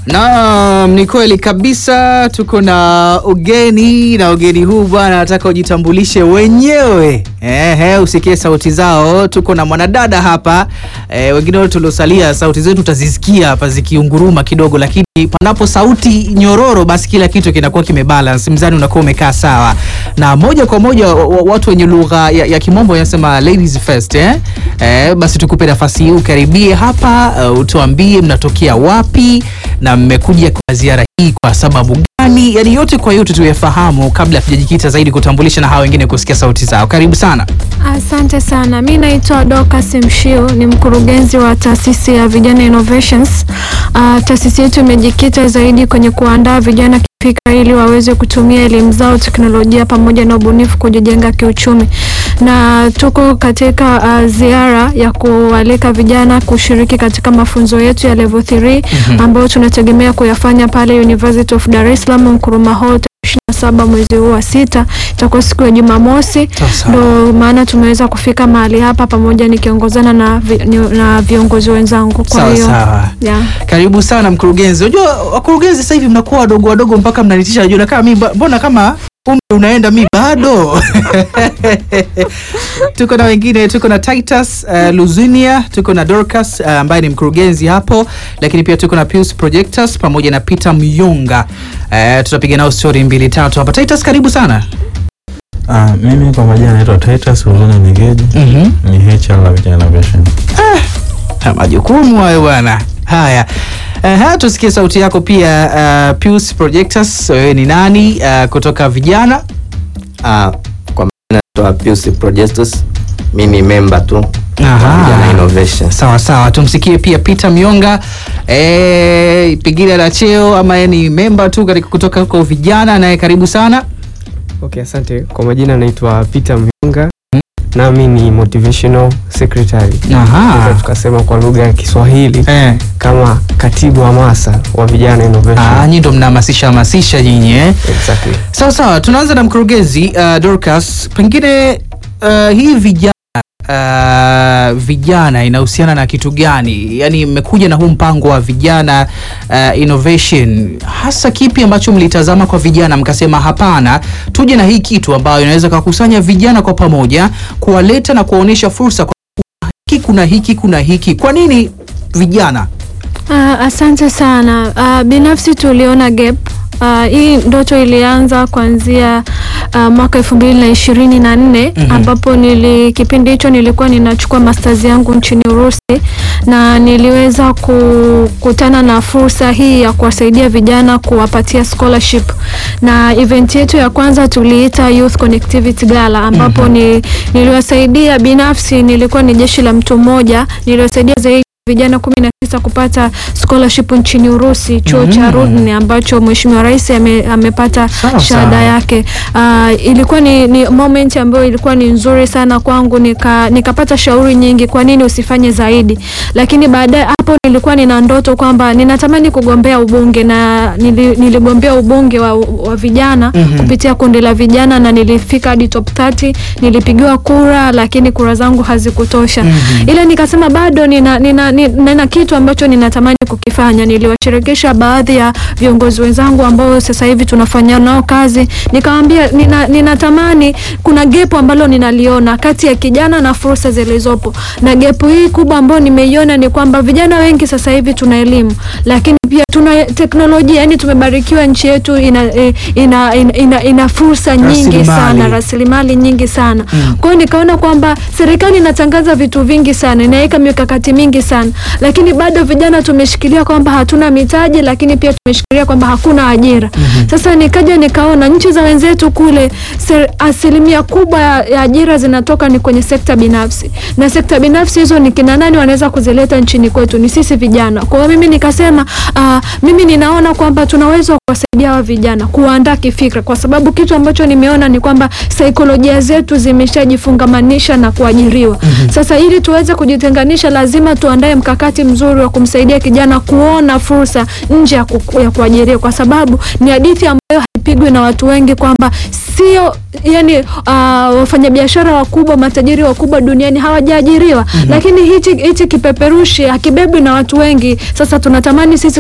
Naam, ni kweli kabisa, tuko na ugeni na ugeni huu bwana, nataka ujitambulishe wenyewe. Ehe, usikie sauti zao. Tuko na mwanadada hapa e, wengine wote tuliosalia sauti zetu utazisikia hapa zikiunguruma kidogo, lakini panapo sauti nyororo, basi kila kitu kinakuwa kimebalance, mzani unakuwa umekaa sawa, na moja kwa moja wa- wa- watu wenye lugha ya, ya kimombo wanasema ladies first eh? Eh, basi tukupe nafasi hii ukaribie hapa uh, utuambie mnatokea wapi na mmekuja kwa ziara hii kwa sababu gani, yani yote kwa yote tuyafahamu kabla hatujajikita zaidi kutambulisha na hawa wengine kusikia sauti zao. Karibu sana. Asante sana. Mi naitwa Dorcas Mshiu, ni mkurugenzi wa taasisi ya Vijana Innovations. Uh, taasisi yetu imejikita zaidi kwenye kuandaa vijana kifikra ili waweze kutumia elimu zao, teknolojia pamoja na ubunifu kujijenga kiuchumi, na tuko katika uh, ziara ya kualika vijana kushiriki katika mafunzo yetu ya level 3 ambayo tunategemea kuyafanya pale University of Dar es Salaam Nkrumah Hall 27 mwezi huu wa sita, itakuwa siku ya Jumamosi. Sasa. Ndo maana tumeweza kufika mahali hapa pamoja nikiongozana na, vi, ni, na viongozi wenzangu. Kwa Sawa hiyo sawa. yeah. Karibu sana mkurugenzi. Unajua wakurugenzi sasa hivi mnakuwa wadogo wadogo mpaka mnanitisha. Najua kama mimi ba- mbona kama umri unaenda mi bado. tuko na wengine, tuko na Titus uh, Luzinia, tuko na Dorcas uh, ambaye ni mkurugenzi hapo, lakini pia tuko na Pius Projectors pamoja na Peter Myonga. Uh, tutapiga nao story mbili tatu hapa. Titus, karibu sana. Ah, mimi kwa majina naitwa Titus Huzuni Nigeji, Mhm. ni HR la Vijana Innovation. Ha, majukumu hayo bwana. Haya, uh, tusikie sauti yako pia. Uh, Pius Projectors, wewe ni nani uh, kutoka vijana? Ah, kwa maana naitwa Pius Projestus, mi ni member tu Aha. Vijana Innovation. Sawa sawa, tumsikie pia Peter Myonga eh, pengine la cheo ama yeye ni memba tu katika kutoka huko vijana, naye karibu sana. Okay, asante. Kwa majina naitwa Peter Myunga nami ni motivational secretary. Tunaweza Aha. tukasema kwa lugha ya Kiswahili Eh. kama katibu hamasa wa vijana innovation. Ah, nyinyi ndo mnahamasisha hamasisha nyinyi eh? Exactly. Sawa sawa, tunaanza na mkurugenzi uh, Dorcas, pengine uh, hii vijana uh, vijana inahusiana na kitu gani? Yaani mmekuja na huu mpango wa vijana uh, innovation, hasa kipi ambacho mlitazama kwa vijana mkasema hapana, tuje na hii kitu ambayo inaweza kukusanya vijana kwa pamoja, kuwaleta na kuwaonyesha fursa kwa hiki, kuna hiki, kuna hiki. Kwa nini vijana? Uh, asante sana. Uh, binafsi tuliona gap Uh, hii ndoto ilianza kuanzia uh, mwaka elfu mbili na ishirini na nne Mhm. ambapo nili kipindi hicho nilikuwa ninachukua masters yangu nchini Urusi na niliweza kukutana na fursa hii ya kuwasaidia vijana kuwapatia scholarship, na event yetu ya kwanza tuliita Youth Connectivity Gala ambapo ni, niliwasaidia binafsi, nilikuwa ni jeshi la mtu mmoja, niliwasaidia zaidi vijana kumi na tisa kupata scholarship nchini Urusi, chuo cha Mhm. Rudni ambacho Mheshimiwa Rais ame, amepata Sawa, shahada sawa. yake. Uh, ilikuwa ni, ni moment ambayo ilikuwa ni nzuri sana kwangu, nika nikapata shauri nyingi, kwa nini usifanye zaidi. Lakini baadaye hapo nilikuwa nina ndoto kwamba ninatamani kugombea ubunge na nili, niligombea ubunge wa, wa vijana Mhm. kupitia kundi la vijana na nilifika hadi top 30, nilipigiwa kura, lakini kura zangu hazikutosha Mhm. ila nikasema bado nina, nina, nina, nina kitu ambacho ninatamani kukifanya. Niliwashirikisha baadhi ya viongozi wenzangu ambao sasa hivi tunafanya nao kazi, nikamwambia nina, ninatamani kuna gepu ambalo ninaliona kati ya kijana na fursa zilizopo, na gepu hii kubwa ambayo nimeiona ni kwamba vijana wengi sasa hivi tuna elimu, lakini pia tuna teknolojia, yani tumebarikiwa, nchi yetu ina, eh, ina, ina, ina, ina fursa nyingi Rasilimali. sana rasilimali nyingi sana Mm. kwa hiyo nikaona kwamba serikali inatangaza vitu vingi sana, inaweka mikakati mingi sana, lakini bado vijana tumeshikilia kwamba hatuna mitaji, lakini pia tumeshikilia kwamba hakuna ajira. Sasa nikaja nikaona nchi za wenzetu kule ser, asilimia kubwa ya, ya ajira zinatoka ni kwenye sekta binafsi, na sekta binafsi hizo ni kina nani wanaweza kuzileta nchini kwetu? Ni sisi vijana. Kwa hiyo mimi nikasema uh, mimi ninaona kwamba tunaweza kuwasaidia hawa vijana kuwaandaa kifikra, kwa sababu kitu ambacho nimeona ni kwamba saikolojia zetu zimeshajifungamanisha na kuajiriwa. Sasa ili tuweze kujitenganisha, lazima tuandae mkakati mzuri wa kumsaidia kijana kuona fursa nje ya ku- ya kuajiriwa, kwa sababu ni hadithi ambayo haipigwi na watu wengi kwamba sio yani, uh, wafanyabiashara wakubwa, matajiri wakubwa duniani hawajaajiriwa, lakini hichi hichi kipeperushi hakibebwi na watu wengi. Sasa tunatamani sisi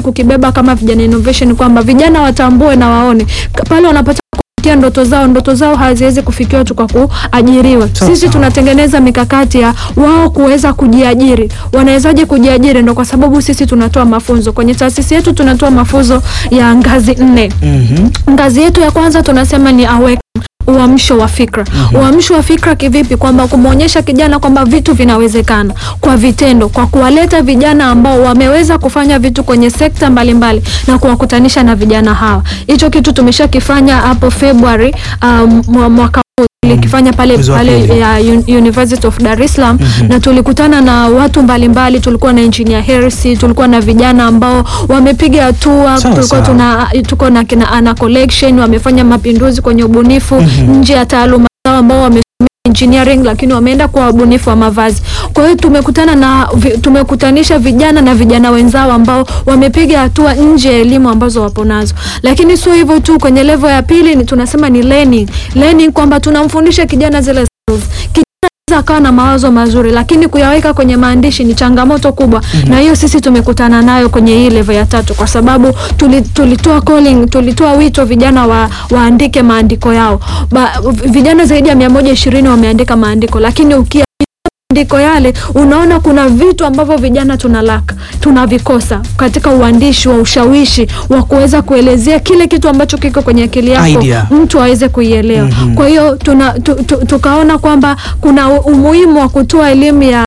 kukibeba kama vijana innovation kwamba vijana watambue na waone K- pale wanapata kufikia ndoto zao, ndoto zao haziwezi kufikiwa tu kwa kuajiriwa. Sawa, Sisi sawa. tunatengeneza mikakati ya wao kuweza kujiajiri. Wanawezaje kujiajiri? Ndo kwa sababu sisi tunatoa mafunzo kwenye taasisi yetu, tunatoa mafunzo ya ngazi nne. Mhm. Ngazi yetu ya kwanza tunasema ni awake uamsho wa fikra. Uamsho wa fikra kivipi? Kwamba kumwonyesha kijana kwamba vitu vinawezekana kwa vitendo, kwa kuwaleta vijana ambao wameweza kufanya vitu kwenye sekta mbalimbali na kuwakutanisha na vijana hawa. Hicho kitu tumeshakifanya hapo Februari um, mwa- mwaka huu tulikifanya pale Mwezi wa pale pili. ya Un- University of Dar es Salaam na tulikutana na watu mbalimbali. Tulikuwa na engineer Hersi, tulikuwa na vijana ambao wamepiga hatua, Sawa, tulikuwa sawa. tuna tuko na kina Ana Collection wamefanya mapinduzi kwenye ubunifu nje ya taaluma zao ambao wamesomea engineering lakini wameenda kwa wabunifu wa mavazi. Kwa hiyo tumekutana na vi- tumekutanisha vijana na vijana wenzao ambao wamepiga hatua nje ya elimu ambazo wapo nazo. Lakini sio hivyo tu, kwenye level ya pili ni tunasema ni learning. Learning kwamba tunamfundisha kijana zile skills. Kijana anaweza akawa na mawazo mazuri lakini kuyaweka kwenye maandishi ni changamoto kubwa na hiyo sisi tumekutana nayo kwenye hii level ya tatu kwa sababu tuli- tulitoa calling tulitoa wito vijana wa, waandike maandiko yao ba, vijana zaidi ya mia moja ishirini wameandika maandiko lakini ukia maandiko yale unaona kuna vitu ambavyo vijana tunalaka tunavikosa katika uandishi wa ushawishi wa kuweza kuelezea kile kitu ambacho kiko kwenye akili yako Idea. mtu aweze kuielewa kwa hiyo tuna, tu, tu, tukaona kwamba kuna u- umuhimu wa kutoa elimu ya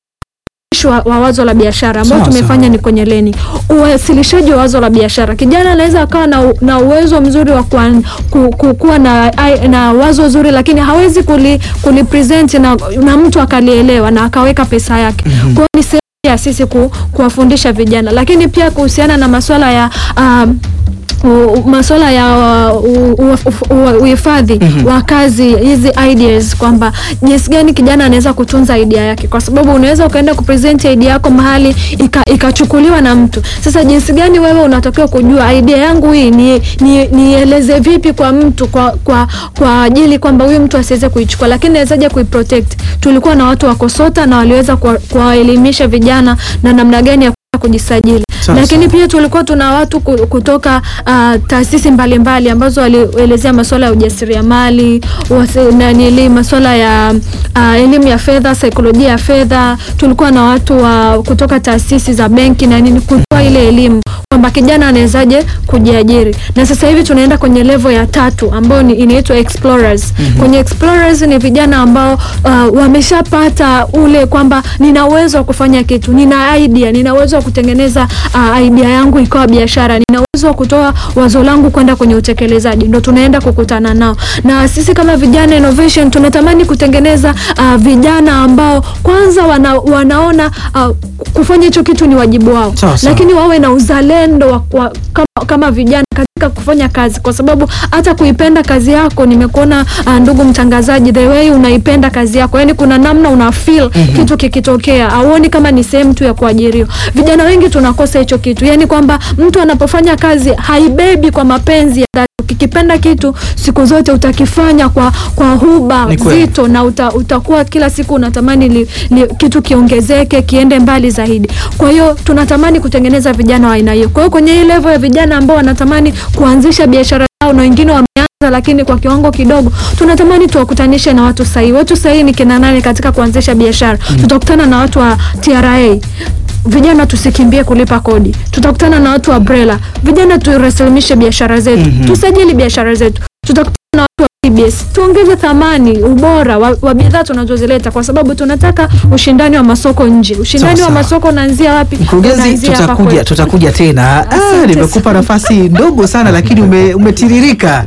wa, wa wazo la biashara ambao Sawa, tumefanya sawa. ni kwenye leni uwasilishaji wa wazo la biashara. Kijana anaweza akawa na, u- na uwezo mzuri wa kuan- ku, ku, kuwa na, ai- na wazo zuri, lakini hawezi kuli, kuli present na, na mtu akalielewa na akaweka pesa yake. Kwa hiyo ni sehemu ya sisi ku, kuwafundisha vijana, lakini pia kuhusiana na masuala ya um, u- masuala ya uh, u- u- u- uhifadhi wa kazi hizi ideas kwamba jinsi gani kijana anaweza kutunza idea yake, kwa sababu unaweza ukaenda kupresent idea yako mahali ika- ikachukuliwa na mtu. Sasa jinsi gani wewe unatakiwa kujua idea yangu hii ni ni- nieleze vipi kwa mtu kwa kwa kwa ajili kwamba huyu mtu asiweze kuichukua, lakini nawezaje kuiprotect. Tulikuwa na watu wa Kosota na waliweza kuwa- kuwaelimisha vijana na namna gani ya kuweza kujisajili Sawa, lakini sawa. pia tulikuwa tuna watu ku- kutoka uh, taasisi mbalimbali ambazo walielezea masuala ya ujasiriamali, wasi- nanili masuala ya uh, elimu ya fedha, saikolojia ya fedha. Tulikuwa na watu wa kutoka taasisi za benki na nini kutoa ile elimu kwamba kijana anawezaje kujiajiri, na sasa hivi tunaenda kwenye level ya tatu ambayo ni inaitwa explorers. Kwenye explorers ni vijana ambao uh, wameshapata ule kwamba nina uwezo wa kufanya kitu, nina idea, nina uwezo wa kutengeneza uh, idea yangu ikawa biashara, nina uwezo wa kutoa wazo langu kwenda kwenye utekelezaji, ndo tunaenda kukutana nao. Na sisi kama vijana innovation tunatamani kutengeneza uh, vijana ambao kwanza wana, wanaona uh, kufanya hicho kitu ni wajibu wao, Sawa, sawa. lakini wawe na uzalendo wa, wa, kama, kama vijana katika kufanya kazi, kwa sababu hata kuipenda kazi yako, nimekuona uh, ndugu mtangazaji, the way unaipenda kazi yako, yani kuna namna una feel kitu kikitokea, auoni kama ni sehemu tu ya kuajiriwa. Vijana wengi tunakosa hicho kitu, yani kwamba mtu anapofanya kazi haibebi kwa mapenzi ya dhati. Ukikipenda kitu siku zote utakifanya kwa, kwa huba Ni kweli. zito na uta, utakuwa kila siku unatamani li, li, kitu kiongezeke kiende mbali zaidi. Kwa hiyo tunatamani kutengeneza vijana wa aina hiyo. Kwa hiyo kwenye hii level ya vijana ambao wanatamani kuanzisha biashara zao na wengine wameanza lakini kwa kiwango kidogo, tunatamani tuwakutanishe na watu sahihi. Watu sahihi ni kina nani katika kuanzisha biashara? Tutakutana na watu wa TRA vijana tusikimbie kulipa kodi. Tutakutana na watu wa BRELA, vijana turasimishe biashara zetu, tusajili biashara zetu. Tutakutana na watu wa TBS, tuongeze thamani, ubora wa, wa bidhaa tunazozileta, kwa sababu tunataka ushindani wa masoko nje. Ushindani Sawa, wa sawa. masoko unaanzia wapi? Mkurugenzi, Unaanzia hapa tutakuja kwetu. tutakuja tena. Ah, Asante nimekupa nafasi ndogo sana lakini ume, umetiririka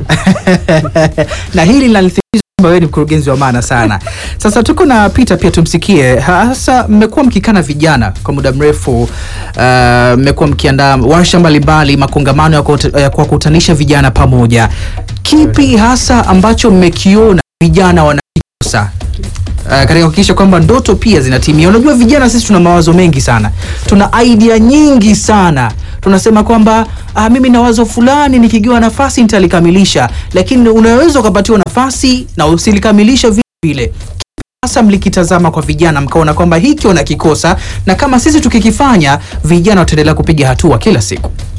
na hili linalithibitisha kwamba wewe ni mkurugenzi wa maana sana. Sasa tuko na Peter pia tumsikie. Hasa mmekuwa mkikana vijana kwa muda mrefu, ah, mmekuwa mkiandaa warsha mbalimbali, makongamano ya kuwata- ya kuwakutanisha vijana pamoja. Kipi hasa ambacho mmekiona vijana wanakikosa Uh, katika kuhakikisha kwamba ndoto pia zinatimia. Unajua vijana sisi tuna mawazo mengi sana, tuna idea nyingi sana. Tunasema kwamba uh, mimi na wazo fulani nikigiwa nafasi nitalikamilisha, lakini unaweza ukapatiwa nafasi na usilikamilisha vile vile. Sasa mlikitazama kwa vijana mkaona kwamba hiki wanakikosa, na kama sisi tukikifanya, vijana wataendelea kupiga hatua kila siku.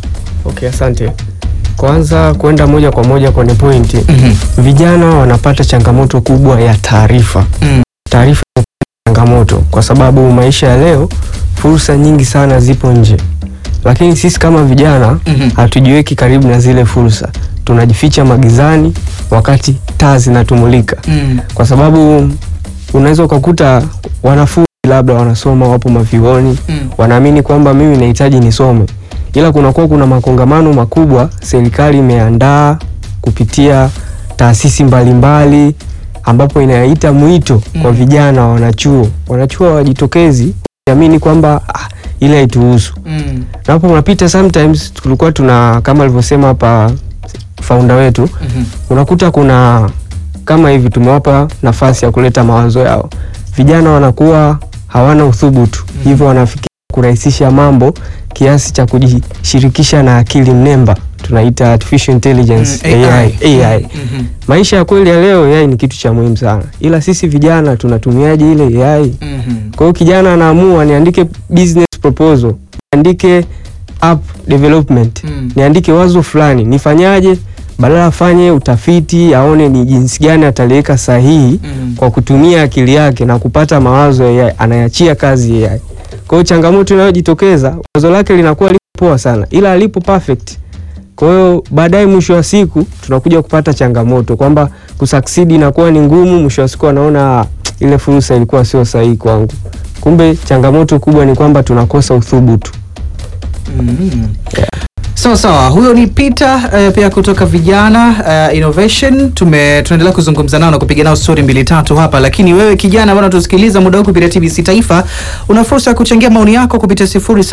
Okay, asante. Kwanza kwenda moja kwa moja kwenye pointi, Mhm. vijana wanapata changamoto kubwa ya taarifa. Mm. Taarifa ni changamoto kwa sababu maisha ya leo, fursa nyingi sana zipo nje, lakini sisi kama vijana Mhm. hatujiweki karibu na zile fursa, tunajificha magizani wakati taa zinatumulika, Mm. kwa sababu unaweza ukakuta wanafunzi labda wanasoma, wapo mavyuoni Mm. wanaamini kwamba mimi nahitaji nisome, ila kunakuwa kuna makongamano makubwa serikali imeandaa kupitia taasisi mbalimbali ambapo inaita mwito kwa Mm. vijana wanachuo wanachuo wajitokezi wakiamini kwamba ah, ile haituhusu Mm. na hapo unapita sometimes tulikuwa tuna kama alivyosema hapa founder wetu Mhm. unakuta kuna kama hivi tumewapa nafasi ya kuleta mawazo yao, vijana wanakuwa hawana uthubutu Mhm. hivyo wanafikiria kurahisisha mambo kiasi cha kujishirikisha na akili mnemba tunaita artificial intelligence Mm, AI, AI. Mhm. Maisha ya kweli ya leo AI ni kitu cha muhimu sana, ila sisi vijana tunatumiaje ile AI? Mhm. Kwa hiyo kijana anaamua niandike business proposal, niandike app development Mm. niandike wazo fulani nifanyaje, badala afanye utafiti aone ni jinsi gani ataliweka sahihi Mm. kwa kutumia akili yake na kupata mawazo ya AI, anayachia kazi AI. Kwa hiyo changamoto inayojitokeza wazo lake linakuwa lipo poa sana, ila alipo perfect. Kwa hiyo baadaye, mwisho wa siku tunakuja kupata changamoto kwamba kusucceed inakuwa ni ngumu. Mwisho wa siku anaona "Ah, ile fursa ilikuwa sio sahihi kwangu. Kumbe changamoto kubwa ni kwamba tunakosa uthubutu. Mhm. Sawa sawa, huyo ni Peter eh, pia kutoka Vijana eh, Innovation. Tume tunaendelea kuzungumza nao na kupiga nao story mbili tatu hapa, lakini wewe kijana bwana, tusikiliza muda huu kupitia TBC Taifa, una fursa ya kuchangia maoni yako kupitia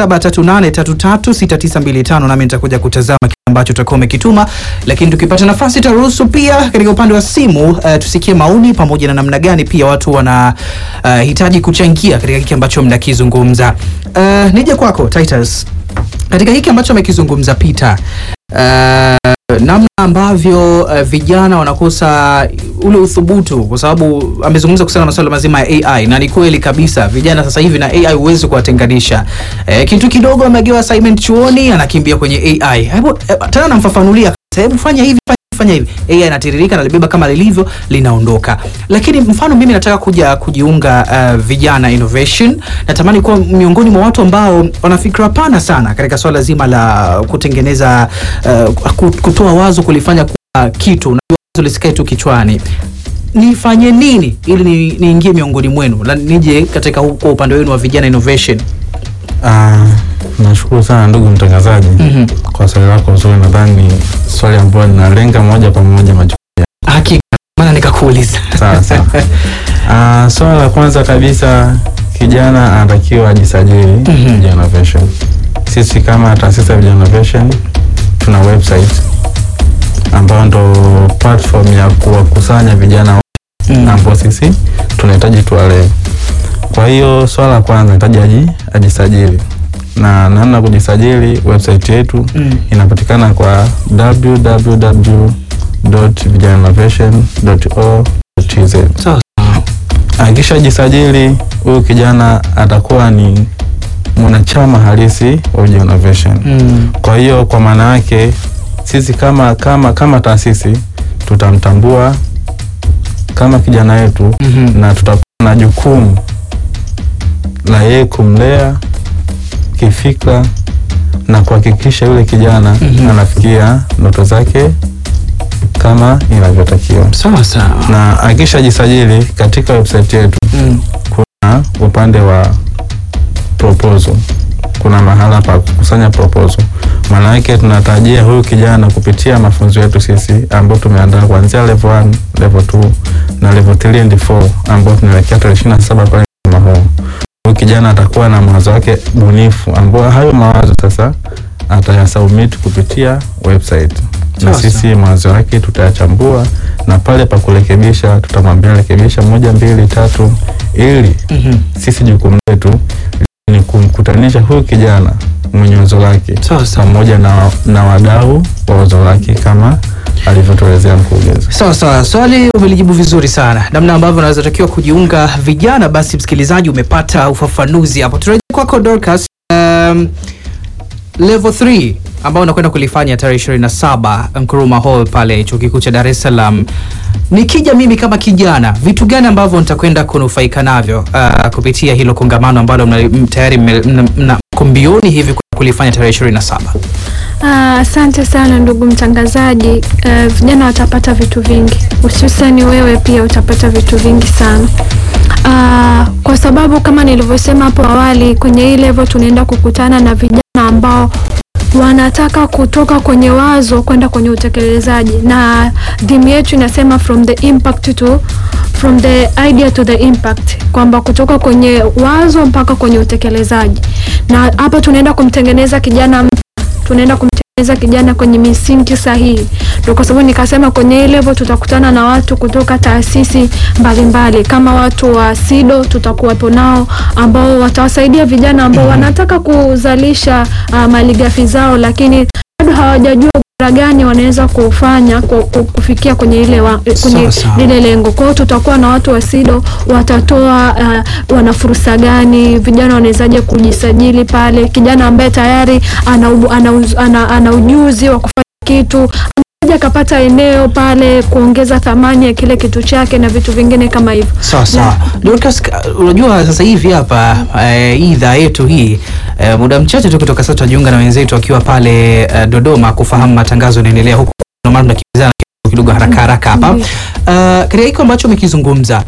0738336925 nami nitakuja kutazama kile ambacho utakuwa umekituma, lakini tukipata nafasi taruhusu pia katika upande wa simu eh, tusikie maoni pamoja na namna gani pia watu wana eh, hitaji kuchangia katika hiki ambacho mnakizungumza. Eh, nije kwako Titus katika hiki ambacho amekizungumza Peter, uh, namna ambavyo uh, vijana wanakosa ule uthubutu, kwa sababu amezungumza kuhusiana na masuala mazima ya AI na ni kweli kabisa, vijana sasa hivi na AI huwezi kuwatenganisha. Eh, kitu kidogo amegewa assignment chuoni, anakimbia kwenye AI. Hebu eh, tena namfafanulia, hebu fanya hivi fanya fanya hivi AI inatiririka nalibeba kama lilivyo linaondoka. Lakini mfano mimi nataka kuja kujiunga uh, vijana innovation, natamani kuwa miongoni mwa watu ambao wana fikra pana sana katika swala zima la kutengeneza uh, ku- kutoa wazo kulifanya kuwa kitu na wazo lisikae tu kichwani. Nifanye nini ili ni- niingie miongoni mwenu na nije katika hu- kwa upande wenu wa vijana innovation? Ah, nashukuru sana ndugu mtangazaji Mhm. kwa swali lako zuri. Nadhani ni swali ambalo linalenga moja kwa moja majukumu Hakika maana nikakuuliza. sawa sawa. Ah, swala la kwanza kabisa, kijana anatakiwa ajisajili Mhm. Vijana Innovation. Sisi kama taasisi ya Vijana Innovation tuna website ambayo ndo platform ya kuwakusanya vijana Mm. ambao sisi tunahitaji tuwalee. Kwa hiyo swala la kwanza nahitaji aji, ajisajili na namna ya kujisajili, website yetu Mm. inapatikana kwa www.vijanainnovation.org.tz. Sawa. Akishajisajili huyu kijana atakuwa ni mwanachama halisi wa Vijana Innovation. Mm. Kwa hiyo kwa maana yake sisi kama kama kama taasisi tutamtambua kama kijana wetu Mhm. na tutakuwa na jukumu la yeye kumlea kifikra na kuhakikisha yule kijana Mhm. anafikia ndoto zake kama inavyotakiwa. Sawa sawa. Na akishajisajili katika website yetu Mm. kuna upande wa proposal, kuna mahala pa kukusanya proposal. Maana yake tunatarajia huyu kijana kupitia mafunzo yetu sisi ambao tumeandaa kuanzia level 1, level 2 na level 3 and 4 ambao tunaelekea tarehe 27 pale mwezi huu. Huyu kijana atakuwa na mawazo yake bunifu ambao hayo mawazo sasa atayasubmit kupitia website na Sawa, sisi mawazo yake tutayachambua na pale pa kurekebisha tutamwambia rekebisha moja mbili tatu, ili Mhm. sisi jukumu letu ni kumkutanisha huyu kijana mwenye wazo lake Sawa sawa. pamoja na, na wadau wa wazo lake kama alivyotuelezea mkurugenzi. Sawa sawa, swali umelijibu vizuri sana, namna ambavyo unaweza takiwa kujiunga vijana. Basi msikilizaji, umepata ufafanuzi hapo. Turejea kwako Dorcas. Um, level 3 ambao unakwenda kulifanya tarehe 27 Nkrumah Hall pale chuo kikuu cha Dar es Salaam, nikija mimi kama kijana, vitu gani ambavyo nitakwenda kunufaika navyo uh, kupitia hilo kongamano ambalo mna- m- tayari mme- mna- mna- mko mbioni hivi kulifanya tarehe 27? Ah, Asante sana ndugu mtangazaji. Eh, vijana watapata vitu vingi, hususani wewe pia utapata vitu vingi sana. Ah, kwa sababu kama nilivyosema hapo awali, kwenye hii level tunaenda kukutana na vijana ambao wanataka kutoka kwenye wazo kwenda kwenye utekelezaji, na dhimu yetu inasema from the impact to from the idea to the impact, kwamba kutoka kwenye wazo mpaka kwenye utekelezaji, na hapa tunaenda kumtengeneza kijana tunaenda kumtengeneza kijana kwenye misingi sahihi. Ndio kwa sababu nikasema kwenye hii level tutakutana na watu kutoka taasisi mbalimbali kama watu wa SIDO tutakuwapo nao ambao watawasaidia vijana ambao wanataka kuzalisha uh, malighafi zao lakini bado hawajajua ubora gani wanaweza kufanya ku- ku- kufikia kwenye ile wa, kwenye Sawa, sawa. lile lengo. Kwa hiyo tutakuwa na watu wa SIDO watatoa uh, wana fursa gani, vijana wanawezaje kujisajili pale, kijana ambaye tayari ana, ubu- ana, uz- ana, ana ujuzi wa kufanya kitu anaja akapata eneo pale kuongeza thamani ya kile kitu chake na vitu vingine kama hivyo. Sawa sawa. Dorcas, ka- unajua sasa hivi hapa eh, hii idhaa yetu hii eh, muda mchache tu kutoka sasa tutajiunga na wenzetu wakiwa pale eh, Dodoma kufahamu matangazo yanaendelea huko. Ndio maana tunakimbizana kidogo haraka haraka hapa. Ndiyo. Uh, katika hiko ambacho umekizungumza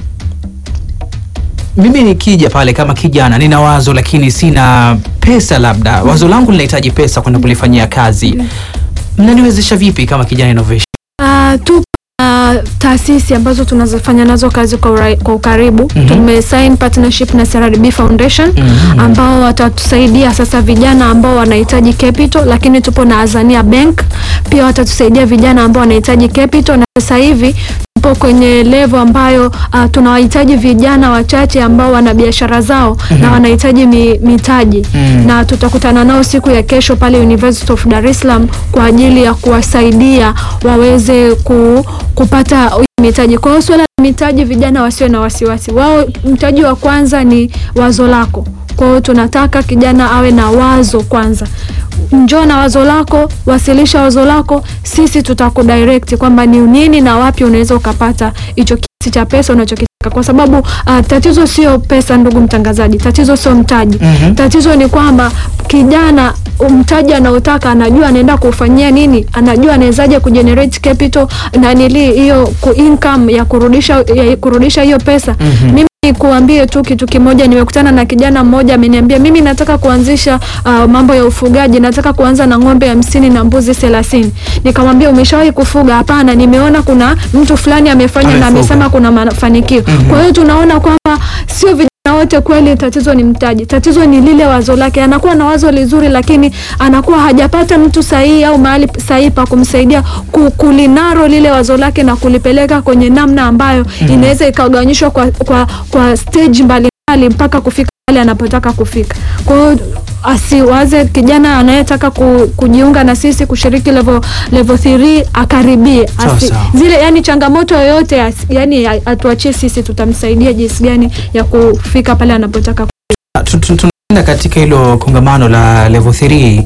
mimi nikija pale kama kijana nina wazo lakini sina pesa, labda wazo langu linahitaji pesa kwenda kulifanyia kazi, mnaniwezesha vipi kama kijana innovation? Uh, tupo na taasisi ambazo tunazofanya nazo kazi kwa, ura, kwa ukaribu Mhm. tumesign partnership na CRDB Foundation Mhm. ambao watatusaidia sasa vijana ambao wanahitaji capital, lakini tupo na Azania Bank pia watatusaidia vijana ambao wanahitaji capital, na sasa hivi tupo kwenye level ambayo uh, tunawahitaji vijana wachache ambao wana biashara zao na wanahitaji mi, mitaji Mhm. na tutakutana nao siku ya kesho pale University of Dar es Salaam kwa ajili ya kuwasaidia waweze ku, kupata hiyo mitaji. Kwa hiyo swala la mitaji, vijana wasiwe na wasiwasi wao. Mtaji wa kwanza ni wazo lako. Kwa hiyo tunataka kijana awe na wazo kwanza. Njoo na wazo lako, wasilisha wazo lako, sisi tutakudirect kwamba ni nini na wapi unaweza ukapata hicho kiasi cha pesa unachokitaka, kwa sababu uh, tatizo sio pesa, ndugu mtangazaji, tatizo sio mtaji Mhm. tatizo ni kwamba kijana mtaji anaotaka anajua anaenda kufanyia nini, anajua anawezaje kugenerate capital na nili hiyo ku income ya kurudisha ya kurudisha hiyo pesa. Mimi nikuambie tu kitu kimoja, nimekutana na kijana mmoja ameniambia, mimi nataka kuanzisha uh, mambo ya ufugaji, nataka kuanza na ng'ombe hamsini na mbuzi thelathini. Nikamwambia umeshawahi kufuga? Hapana, nimeona kuna mtu fulani amefanya na Amefuga. amesema kuna mafanikio. Kwa hiyo tunaona kwamba sio vijana wote kweli tatizo ni mtaji, tatizo ni lile wazo lake. Anakuwa na wazo lizuri, lakini anakuwa hajapata mtu sahihi au mahali sahihi pa kumsaidia ku- kulinaro lile wazo lake na kulipeleka kwenye namna ambayo inaweza ikagawanyishwa kwa, kwa, kwa stage mbalimbali mpaka kufika pale anapotaka kufika. Kwa hiyo asiwaze kijana anayetaka ku, kujiunga na sisi kushiriki level level 3 akaribie Sawa, asi, sawa. zile yani changamoto yoyote as- yani a- atuachie sisi, tutamsaidia jinsi gani ya kufika pale anapotaka. Tu- tu- tunaenda katika hilo kongamano la level 3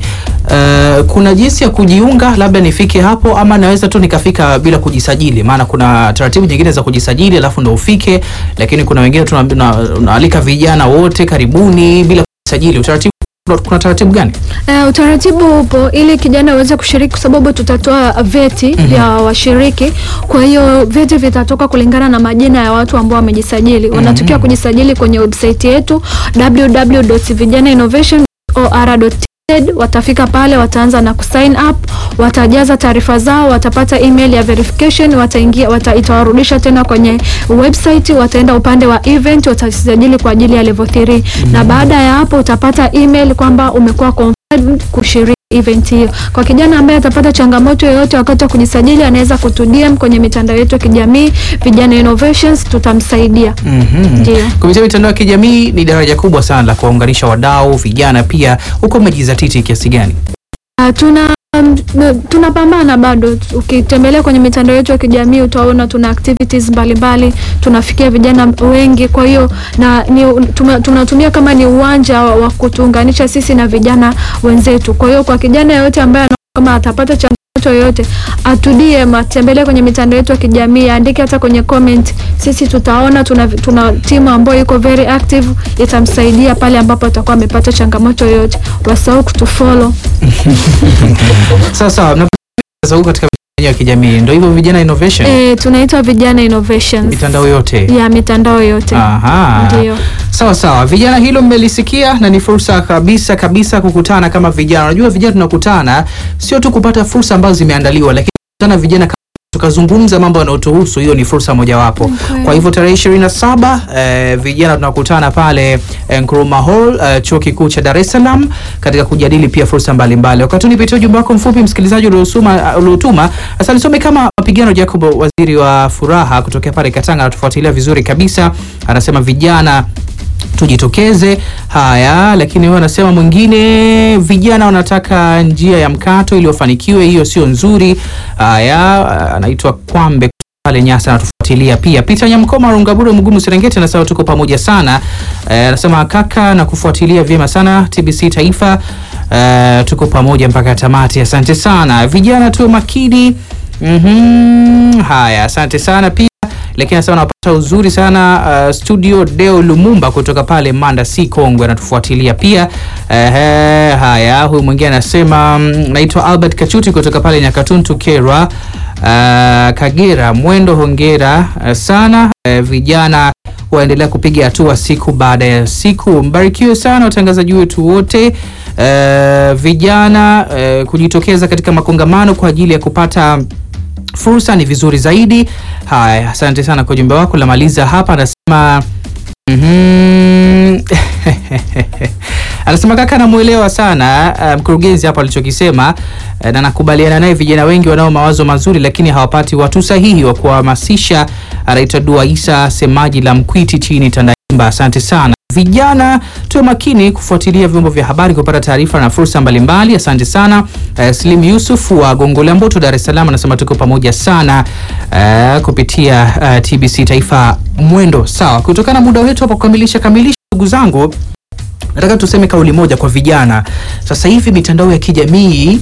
uh, kuna jinsi ya kujiunga labda nifike hapo ama naweza tu nikafika bila kujisajili maana kuna taratibu nyingine za kujisajili alafu ndo ufike lakini kuna wengine tunaambi- na- unaalika vijana wote karibuni bila kujisajili utaratibu kuna- kuna taratibu gani Uh, utaratibu upo ili kijana aweze kushiriki kwa sababu tutatoa vyeti vya washiriki. Kwa hiyo vyeti vitatoka kulingana na majina ya watu ambao wamejisajili. Wanatakiwa kujisajili kwenye website yetu www.vijanainnovation.or.tz. Watafika pale, wataanza na kusign up, watajaza taarifa zao, watapata email ya verification, wataingia wata, itawarudisha tena kwenye website, wataenda upande wa event, watajisajili kwa ajili ya level 3 na baada ya hapo utapata email kwamba umekuwa confirmed kushiriki event hiyo. Kwa kijana ambaye atapata changamoto yoyote wakati wa kujisajili, anaweza kutu DM kwenye mitandao yetu ya kijamii Vijana Innovations, tutamsaidia. Mhm. Ndio. kupitia mitandao ya kijamii ni daraja kubwa sana la kuwaunganisha wadau vijana pia huko umejizatiti kiasi gani Uh, tuna um, na- tunapambana bado. Ukitembelea kwenye mitandao yetu ya kijamii utaona tuna activities mbalimbali, tunafikia vijana wengi. Kwa hiyo na ni, tuma- tunatumia kama ni uwanja wa wa kutuunganisha sisi na vijana wenzetu. Kwa hiyo kwa kijana yeyote ambaye anaona kama atapata changamoto yoyote atudie, atembelee kwenye mitandao yetu ya kijamii, aandike hata kwenye comment. Sisi tutaona, tuna, tuna timu ambayo iko very active, itamsaidia pale ambapo atakuwa amepata changamoto yoyote. Wasahau kutufollow. Sawa sawa, mnapata huko katika mitandao ya kijamii, ndio hivyo vijana innovation, E, tunaitwa vijana innovations mitandao yote. ya mitandao yote Aha. ndio. Sawa sawa, vijana, hilo mmelisikia na ni fursa kabisa kabisa kukutana kama vijana. Unajua vijana tunakutana sio tu kupata fursa ambazo zimeandaliwa, lakini kukutana vijana kama tukazungumza mambo yanayotuhusu, hiyo ni fursa mojawapo. Okay. Kwa hivyo tarehe 27 eh, vijana tunakutana pale eh, Nkrumah Hall eh, chuo kikuu cha Dar es Salaam katika kujadili pia fursa mbalimbali. Wakati unipitia ujumbe wako mfupi msikilizaji uliosoma uliotuma, sasa nisome kama mapigano. Jacob, waziri wa furaha kutokea pale Katanga, anatufuatilia vizuri kabisa, anasema vijana tujitokeze. Haya, lakini huyo anasema mwingine, vijana wanataka njia ya mkato ili wafanikiwe, hiyo sio nzuri. Haya, anaitwa Kwambe pale Nyasa anatufuatilia pia. Peter Nyamkoma Rungabure Mgumu Serengeti anasema tuko pamoja sana. Eh, anasema kaka na kufuatilia vyema sana TBC Taifa. Eh, tuko pamoja mpaka tamati. Asante sana. Vijana tuwe makini. Mhm. Haya, asante sana pia lakini anasema anapata uzuri sana uh, studio Deo Lumumba kutoka pale Manda C Kongwe anatufuatilia pia. Ehe, haya, huyu mwingine anasema mm, naitwa Albert Kachuti kutoka pale Nyakatuntu Kerwa, uh, Kagera Mwendo, hongera uh, sana uh, vijana waendelea kupiga hatua siku baada ya siku. Mbarikiwe sana watangazaji wetu wote. Uh, vijana uh, kujitokeza katika makongamano kwa ajili ya kupata fursa ni vizuri zaidi. Haya, asante sana kwa ujumbe wako. Lamaliza hapa, anasema mhm. anasema kaka, namuelewa sana uh, mkurugenzi hapa alichokisema uh, na nakubaliana naye. Vijana wengi wanao mawazo mazuri, lakini hawapati watu sahihi wa kuhamasisha. Anaitwa Dua Isa, semaji la Mkwiti chini Tandaimba. Asante sana. Vijana tuwe makini kufuatilia vyombo vya habari kupata taarifa na fursa mbalimbali. Asante sana. Uh, Slim Yusuf wa Gongo la Mboto, Dar es Salaam anasema tuko pamoja sana uh, kupitia uh, TBC Taifa Mwendo. Sawa, kutokana na muda wetu hapa kukamilisha kamilisha, ndugu zangu, nataka tuseme kauli moja kwa vijana. Sasa hivi mitandao ya kijamii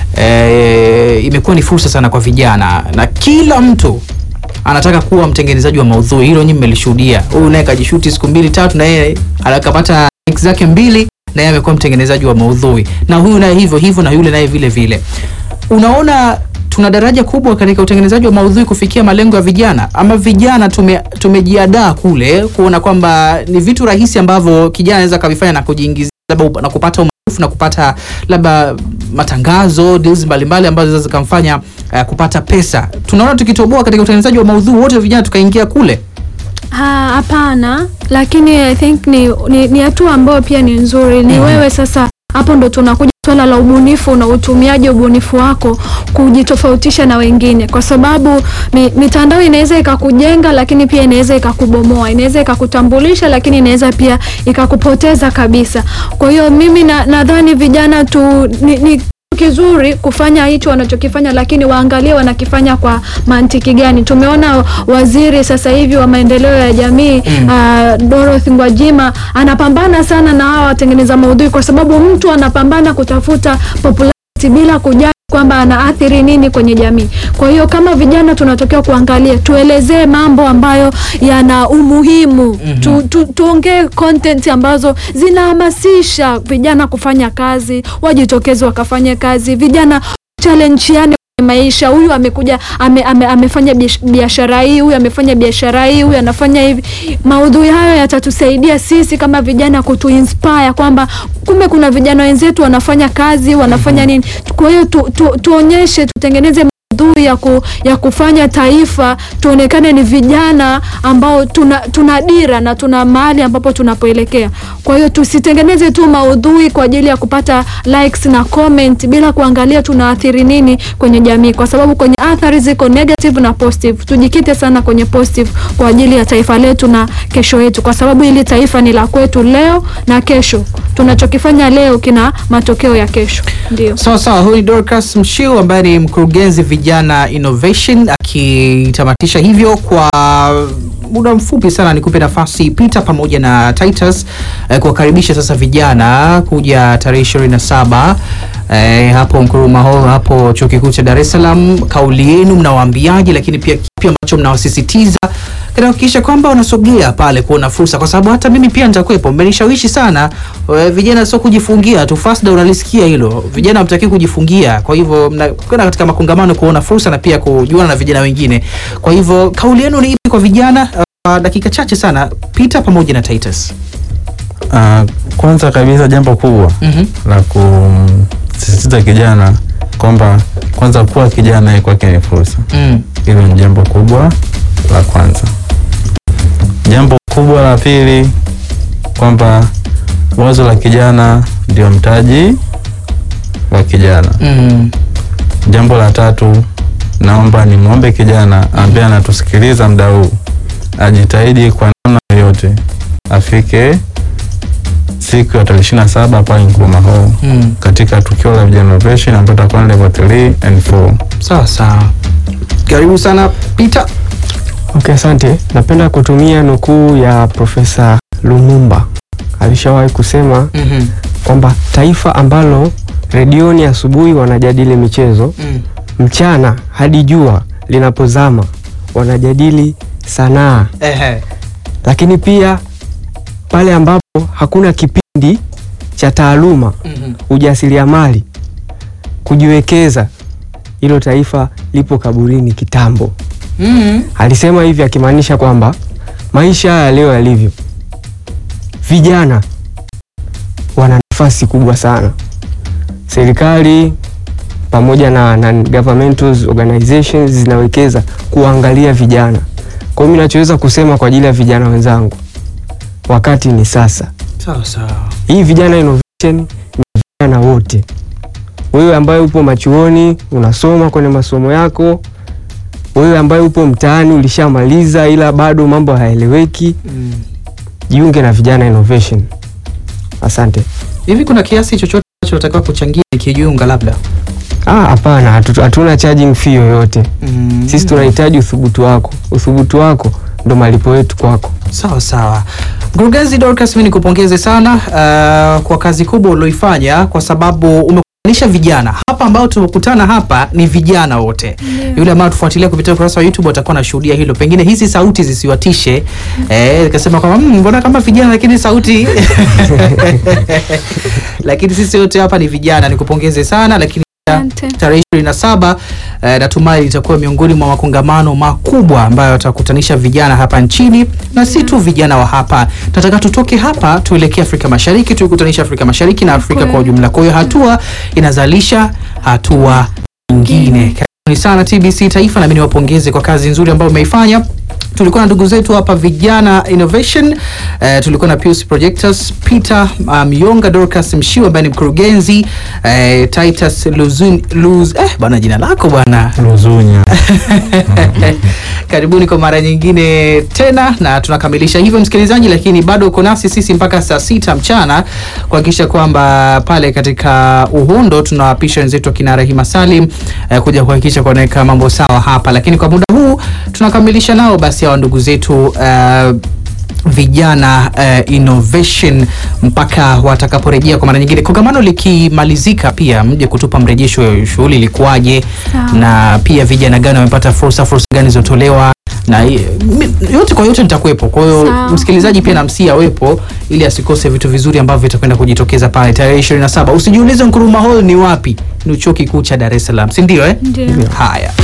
eh, imekuwa ni fursa sana kwa vijana na kila mtu anataka kuwa mtengenezaji wa maudhui. Hilo nyinyi mmelishuhudia. Huyu naye kajishuti siku mbili tatu, na yeye akapata likes zake mbili, na yeye amekuwa mtengenezaji wa maudhui, na huyu naye hivyo hivyo, na yule naye vile vile. Unaona, tuna daraja kubwa katika utengenezaji wa maudhui kufikia malengo ya vijana, ama vijana tume, tumejiadaa kule kuona kwamba ni vitu rahisi ambavyo kijana anaweza kavifanya na kujiingizia labda na kupata umaarufu na kupata labda matangazo deals mbalimbali ambazo zinaweza zikamfanya uh, kupata pesa. Tunaona tukitoboa katika utengenezaji wa maudhui wote vijana tukaingia kule. Ha, Hapana, lakini I think ni ni ni hatua ambayo pia ni nzuri. Ni wewe sasa, hapo ndo tunakuja swala la ubunifu na utumiaji ubunifu wako kujitofautisha na wengine, kwa sababu mi, mitandao inaweza ikakujenga, lakini pia inaweza ikakubomoa, inaweza ikakutambulisha, lakini inaweza pia ikakupoteza kabisa. Kwa hiyo mimi na- nadhani vijana tu ni, ni kizuri kufanya hicho wanachokifanya, lakini waangalie wanakifanya kwa mantiki gani. Tumeona waziri sasa hivi wa maendeleo ya jamii Mm. uh, Dorothy Gwajima anapambana sana na hawa watengeneza maudhui, kwa sababu mtu anapambana kutafuta popularity bila kujali kwamba anaathiri nini kwenye jamii. Kwa hiyo kama vijana tunatakiwa kuangalia, tuelezee mambo ambayo yana umuhimu tu, tu, tuongee content ambazo zinahamasisha vijana kufanya kazi, wajitokeze wakafanye kazi, vijana challengeane kwenye maisha. Huyu amekuja ame, ame, amefanya biash- biashara hii, huyu amefanya biashara hii, huyu anafanya hivi. Maudhui hayo yatatusaidia sisi kama vijana kutuinspire kwamba kumbe kuna vijana wenzetu wanafanya kazi, wanafanya nini. Kwa hiyo tu, tu, tuonyeshe, tutengeneze maudhui maudhui ya, ku, ya kufanya taifa tuonekane ni vijana ambao tuna, tuna dira na tuna mahali ambapo tunapoelekea. Kwa hiyo tusitengeneze tu maudhui kwa ajili ya kupata likes na comment bila kuangalia tunaathiri nini kwenye jamii, kwa sababu kwenye athari ziko negative na positive. Tujikite sana kwenye positive kwa ajili ya taifa letu na kesho yetu, kwa sababu hili taifa ni la kwetu leo na kesho. Tunachokifanya leo kina matokeo ya kesho. Ndio. Sawa sawa, huyu ni Dorcas Mshiu ambaye ni mkurugenzi vijana innovation, akitamatisha hivyo kwa muda mfupi sana. Nikupe nafasi Peter pamoja na Titus eh, kuwakaribisha sasa vijana kuja tarehe ishirini na saba eh, hapo Nkrumah Hall hapo chuo kikuu cha Dar es Salaam. Kauli yenu mnawaambiaje, lakini pia kipi ambacho mnawasisitiza katika kuhakikisha kwamba wanasogea pale kuona fursa, kwa sababu hata mimi pia nitakuwepo. Mmenishawishi sana eh, vijana sio kujifungia tu. Fasda, unalisikia hilo? Vijana hamtaki kujifungia, kwa hivyo mnakwenda katika makongamano kuona fursa na pia kujuana na vijana wengine. Kwa hivyo kauli yenu ni ipi kwa vijana? Uh, dakika chache sana, Peter pamoja na Titus. Ah, kwanza kabisa jambo kubwa Mhm. la kusisitiza kijana kwamba kwanza kuwa kijana yeye kwake ni fursa. Mm. Hilo ni jambo kubwa la kwanza. Jambo kubwa la pili kwamba wazo la kijana ndio mtaji wa kijana. Mm. Jambo la tatu, naomba nimwombe kijana ambaye anatusikiliza muda huu ajitahidi kwa namna yoyote afike siku ya tarehe ishirini na saba pale Nkrumah Hall Mm. katika tukio la vijana innovation ambayo itakuwa ni level 3 and 4. Sawa sawa, karibu sana Peter. Okay, asante. Napenda kutumia nukuu ya Profesa Lumumba. Alishawahi kusema Mhm. kwamba taifa ambalo redioni asubuhi wanajadili michezo, Mm. mchana hadi jua linapozama wanajadili sanaa, Ehe. lakini pia pale ambapo hakuna kipindi cha taaluma, Mhm. ujasiriamali, kujiwekeza, hilo taifa lipo kaburini kitambo. Mm. Alisema hivi akimaanisha kwamba maisha haya leo yalivyo, vijana wana nafasi kubwa sana. Serikali pamoja na, na governmental organizations zinawekeza kuangalia vijana. Kwa hiyo mimi nachoweza kusema kwa ajili ya vijana wenzangu, wakati ni sasa. Sawa sawa. Hii vijana innovation ni vijana wote. Wewe ambaye upo machuoni unasoma kwenye masomo yako, wewe ambaye upo mtaani ulishamaliza ila bado mambo hayaeleweki, Mm. jiunge na vijana innovation. Asante. Hivi kuna kiasi chochote ambacho natakiwa kuchangia nikijiunga labda? Ah, hapana, hatu- hatuna charging fee yoyote. Mm. Sisi tunahitaji uthubutu wako. Uthubutu wako ndo malipo yetu kwako. Sawa sawa. Mkurugenzi Dorcas, mimi nikupongeze sana uh, kwa kazi kubwa ulioifanya kwa sababu umekutanisha vijana hapa ambao tumekutana hapa ni vijana wote. Yule ambaye tufuatilia kupitia ukurasa wa YouTube atakuwa anashuhudia hilo. Pengine hizi sauti zisiwatishe. Eh, nikasema kwamba "Mm, mbona kama vijana lakini sauti lakini sisi wote hapa ni vijana. Nikupongeze sana lakini Asante. tarehe ishirini na saba eh, natumai litakuwa miongoni mwa makongamano makubwa ambayo yatakutanisha vijana hapa nchini na si tu vijana wa hapa. Tunataka tutoke hapa tuelekee Afrika Mashariki, tuikutanisha Afrika Mashariki na Afrika kwa ujumla. Kwa hiyo hatua inazalisha hatua nyingine. Karibuni sana TBC Taifa, na mimi niwapongeze kwa kazi nzuri ambayo umeifanya. Tulikuwa na ndugu zetu hapa vijana innovation eh, tulikuwa na Pius Projectors, Peter uh, Mionga, Dorcas Mshiwa ambaye ni mkurugenzi eh, Titus Luzun, Luz, eh, bwana jina lako bwana Luzunya. karibuni kwa mara nyingine tena, na tunakamilisha hivyo msikilizaji, lakini bado uko nasi sisi mpaka saa sita mchana kuhakikisha kwamba pale katika Uhondo tunawapisha wenzetu akina Rahima Salim eh, kuja kuhakikisha kuoneka mambo sawa hapa, lakini kwa muda huu tunakamilisha nao basi hawa ndugu zetu eh, vijana uh, innovation mpaka watakaporejea kwa mara nyingine, kongamano likimalizika, pia mje kutupa mrejesho, shughuli ilikuwaje, Sawa. na pia vijana gani wamepata fursa, fursa gani zilizotolewa na i- mi- yote kwa yote nitakuwepo. Kwa hiyo Sawa. msikilizaji pia namsia awepo ili asikose vitu vizuri ambavyo vitakwenda kujitokeza pale tarehe 27. Usijiulize Nkrumah Hall ni wapi, ni chuo kikuu cha Dar es Salaam, si ndio eh? Ndio. Haya.